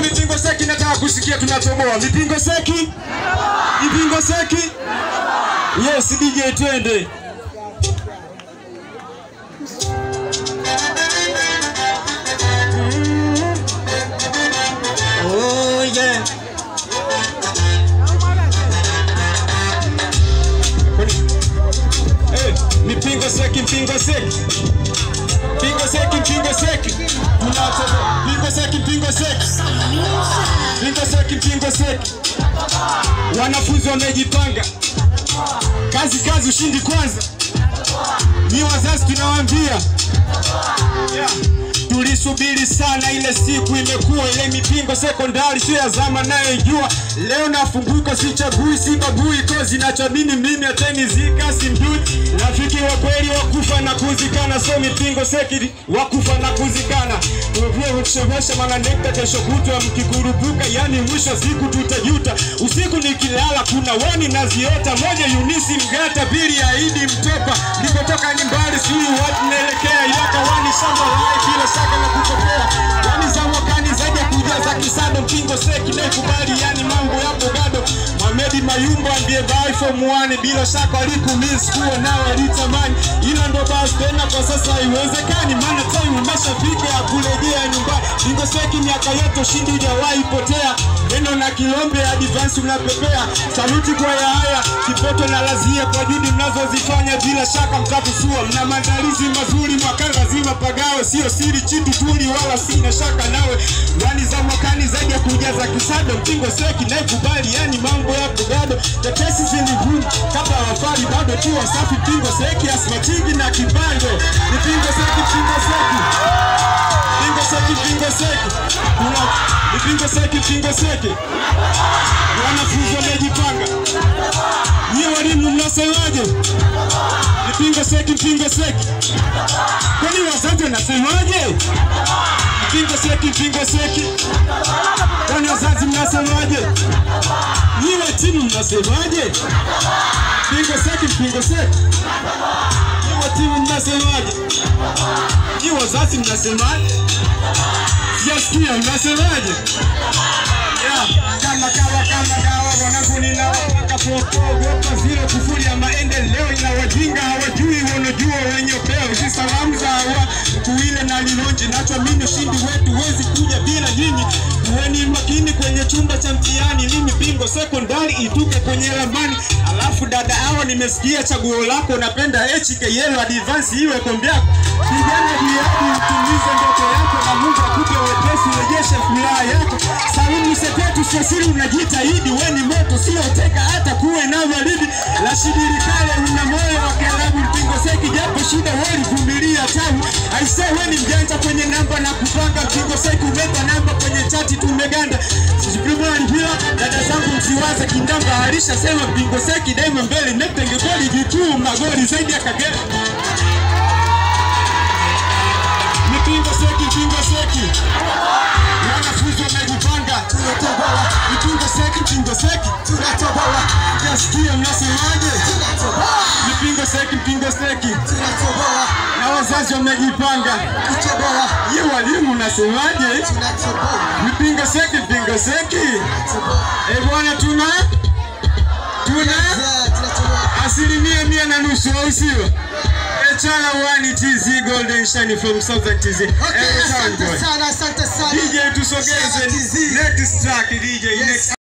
mipingo seki, nataka kusikia tunatoboa mipingo seki, mipingo seki. Yes, DJ twende. Oh yeah. Eh, mipingo seki, mpingo seki. Pingo seki, pingo seki. Tunatoboa. Pingo seki, pingo seki. Pingo seki, pingo seki. Wanafunzi wamejipanga. Kazi kazi, ushindi kwanza. Ni wazazi tunawaambia. Yeah. Tulisubiri sana ile siku, imekuwa ile mipingo sekondari, sio ya zama nayejua. Leo nafunguka, sichagui, sibagui, kozi nachamini mimi atanizika, simjui rafiki wa kweli wakufa na kuzikana, so mipingo seki wakufa na kuzikana. Tuvie kushemesha mananekta, kesho kutwa mkikurupuka, yani mwisho wa siku tutajuta. Usiku nikilala kuna wani naziota, moja Yunisi Mgata, pili ya Idi Mtopa, nilipotoka ni mbali, sijui wapi naelekea, ilaka wani shamba lai bila shaka na kutokea, yani za mwakani zaidi ya kujaza kisado, mpingo seki naikubali, yani mambo yapo gado. Mohamed Mayumba ndiye vai form 1 bila shaka alikumiss kuwa nao alitamani, ila ndo basi tena kwa sasa haiwezekani, maana time umeshafika ya kurejea nyumbani. Pingo seki miaka yote ushindi hujawahi potea, neno na kilombe advance unapepea. Saluti kwa Yahaya Kipoto na Lazia kwa juhudi mnazozifanya, bila shaka mtakusua. Mna maandalizi mazuri mwaka lazima pagawe, sio siri chitu tuli, wala sina shaka nawe. Wani za mwakani zaidi ya kujaza kisado, mpingo seki naikubali, yani mambo yapo gado. Tetesi zilivuma kabla wafari bado tu wasafi, pingo seki asmachigi na kibando, ni pingo seki, pingo seki Pingo seki, pingo seki. Kuna ni pingo seki, pingo seki. Wanafunzi wamejipanga. Nyie walimu mnasemaje? Ni pingo seki, pingo seki. Kwani wazazi wanasemaje? Ni Pingo seki, pingo seki. Kwani wazazi mnasemaje? Nyie timu mnasemaje? Pingo seki, pingo seki. Nyie timu mnasemaje? Nyie wazazi mnasemaje? Sijasikia mnasemaje? Yeah, kama kawa kama dawa wanangu ninawapaka popogopa zile kufuri ya maendeleo ina wajinga hawajui wanajua wenye peo hizi salamu za hawa kuile na lilonji nacho mimi ushindi wetu wezi kuja bila nyinyi kuweni makini kwenye chumba cha mtihani mimi bingo sekondari ituke kwenye ramani alafu dada hawa nimesikia chaguo lako napenda HKL advance iwe kombe yako kijana biadi utimize ndoto yako na Mungu akupe wepesi urejeshe furaha yako Salimu sepetu sasiri unajitahidi we ni moto sio teka hata kuwe na baridi la shidirikale una moyo wa kalabu mpingo seki japo shida weli vumilia tabu aise we ni mjanja kwenye namba na kupanga mpingo seki umeba namba kwenye chati tumeganda sijipimani pia dada zangu msiwaze kindamba alishasema mpingo seki daima mbele nepenge goli jituu magoli zaidi ya kagera Mipingo seki, mpingo seki. Wanafunzi wamejipanga. Tunatoboa. Mipingo seki, mpingo seki. Tunatoboa. Jasikia mnasemaje? Tunatoboa. Mipingo seki, mpingo seki. Tunatoboa. Na wazazi wamejipanga. Kutoboa. Ye walimu mnasemaje? Tunatoboa. Mipingo seki, mpingo seki. Eh bwana tuna tuna asilimia mia na nusu au sio? Echana wani TZ Golden Shine from Southern TZ. Okay, Eh, asante Tango. sana, asante sana. DJ tusogeze TZ. next track DJ next